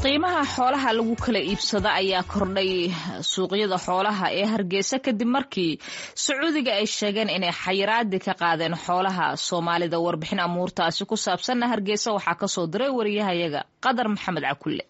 qiimaha xoolaha lagu kala iibsado ayaa kordhay suuqyada xoolaha ee hargeysa kadib markii sacuudiga ay sheegeen inay xayiraadi ka qaadeen xoolaha soomaalida warbixin amuurtaasi ku saabsanna hargeysa waxaa kasoo diray wariyahayaga qadar maxamed cakulle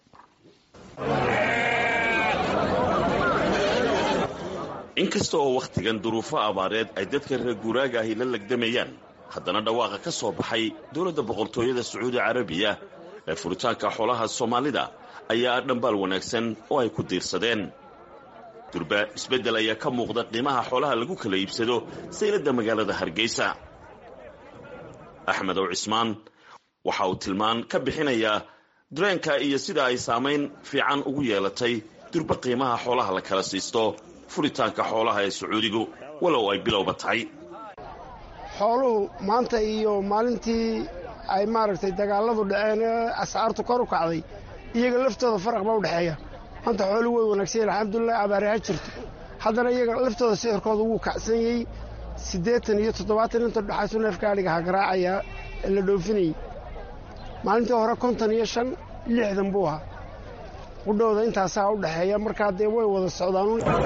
inkasta oo wakhtigan duruufo abaareed ay dadka reer guuraaga ahi la legdamayaan haddana dhawaaqa ka soo baxay dowladda boqortooyada sacuudi carabiya ee furitaanka xoolaha soomaalida ayaa dhambaal wanaagsan oo ay ku diirsadeen durba isbeddel ayaa ka muuqda qiimaha xoolaha lagu kala iibsado sayladda magaalada hargeysa axmed ow cismaan waxa uu tilmaan ka bixinayaa dareenka iyo sida ay saamayn fiican ugu yeelatay durba qiimaha xoolaha la kala siisto furitaanka xoolaha ee sacuudigu walow ay bilowba tahay xooluhu maanta iyo maalintii ay maaragtay dagaalladu dhaceen ee ascaartu kor u kacday iyaga laftooda faraq ba u dhexeeya maanta xooluhu way wanaagsanyahin alxamdulilah abaare ha jirto haddana iyaga laftooda sixirkooda wuu kacsan yey siddeetan iyo toddobaatan inta dhexaysu neefka adhiga ha garaacayaa ee la dhoofinayey maalintii hore konton iyo shan lixdan buu ahaa qudhowda intaasaa u dhexeeya markaa dee way wada socdaan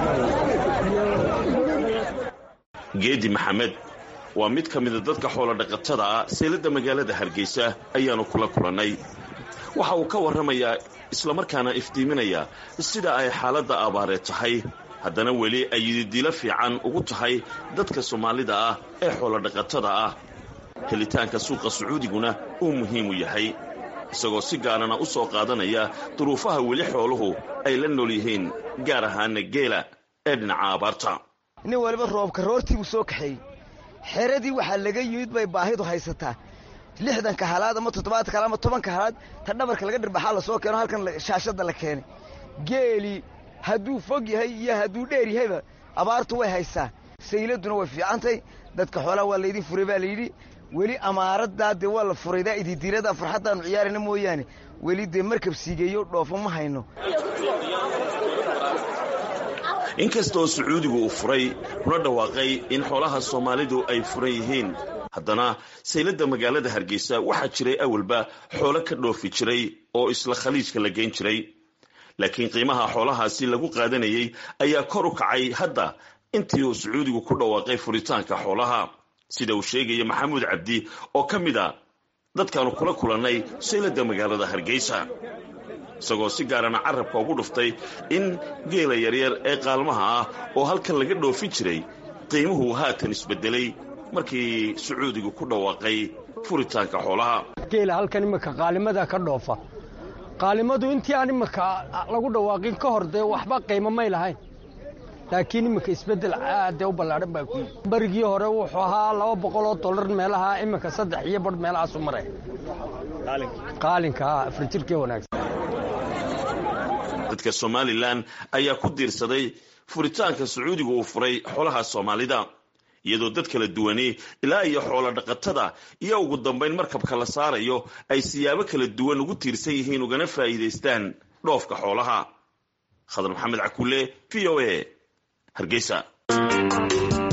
geedi maxamed waa mid ka mida dadka xoolo dhaqatada ah seeladda magaalada hargeysa ayaanu kula kulannay waxa uu ka warramayaa islamarkaana iftiiminaya sida ay xaaladda abaaree tahay haddana weli ay yididilo fiican ugu tahay dadka soomaalida ah ee xoolo dhaqatada ah helitaanka suuqa sacuudiguna uu muhiim u yahay isagoo si gaarana u soo qaadanaya duruufaha weli xooluhu ay la nool yihiin gaar ahaana geela ee dhinaca abaarta nin waliba roobka roortii buu soo kaxeeyey xeradii waxaa laga yimid bay baahidu haysataa lixdanka halaad ama toddobaadka halaad ama tobanka halaad ta dhabarka laga dhirbaxaa la soo keeno halkan shaashadda la keenay geelii hadduu fog yahay iyo hadduu dheer yahayba abaartu way haystaa sayladuna way fiicantay dadka xoolaha waa laydin furay baa layidhi weli amaaraddaa dee waa la furaydaa ididiirada farxaddaannu ciyaarayna mooyaane weli dee markab siigeeyo dhoofo ma hayno inkastaoo sacuudigu uu furay kuna dhawaaqay in xoolaha soomaalidu ay furan yihiin haddana sayladda magaalada hargeysa waxaa jiray awalba xoolo ka dhoofi jiray oo isla khaliijka la geyn jiray laakiin qiimaha xoolahaasi lagu qaadanayay ayaa kor u kacay hadda intii uu sacuudigu ku dhawaaqay furitaanka xoolaha sida uu sheegaya maxamuud cabdi oo ka mid a dadkaanu kula kulannay sayladda magaalada hargeysa isagoo si gaarana carabka ugu dhuftay in geela yaryar ee qaalmaha ah oo halkan laga dhoofin jiray qiimuhu haatan isbedelay markii sacuudigu ku dhawaaqay furitaanka xoolaha geela halkan iminka qaalimada ka dhoofa qaalimadu intii aan iminka lagu dhawaaqin ka hor dee waxba qiimo may lahayn laakiin iminka isbeddel aadee u ballaadhan baa ku yimi berigii hore wuxuu ahaa laba boqol oo dollar meelaha iminka saddex iyo badh meelahaasu maray qaalinka afrijirkee wanaagsan dadka somalilan ayaa ku diirsaday furitaanka sacuudiga uu furay xoolaha soomaalida iyadoo dad kala duwani ilaa iyo xoolo dhaqatada iyo ugu dambayn markabka la saarayo ay siyaabo kala duwan ugu tiirsan yihiin ugana faa'iidaystaan dhoofka xoolaha khadar maxamed cakulle v o a hargeysa